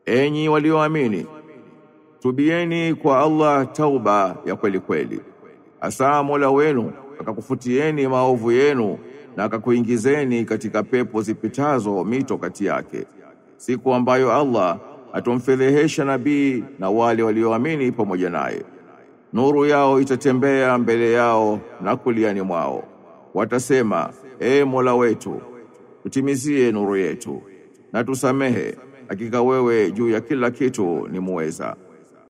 Enyi walioamini, tubieni kwa Allah tauba ya kweli kweli. Asa Mola wenu akakufutieni maovu yenu na akakuingizeni katika pepo zipitazo mito kati yake, siku ambayo Allah atomfedhehesha nabii na wale walioamini pamoja naye. Nuru yao itatembea mbele yao na kuliani mwao, watasema: E Mola wetu, tutimizie nuru yetu na tusamehe, hakika wewe juu ya kila kitu ni muweza.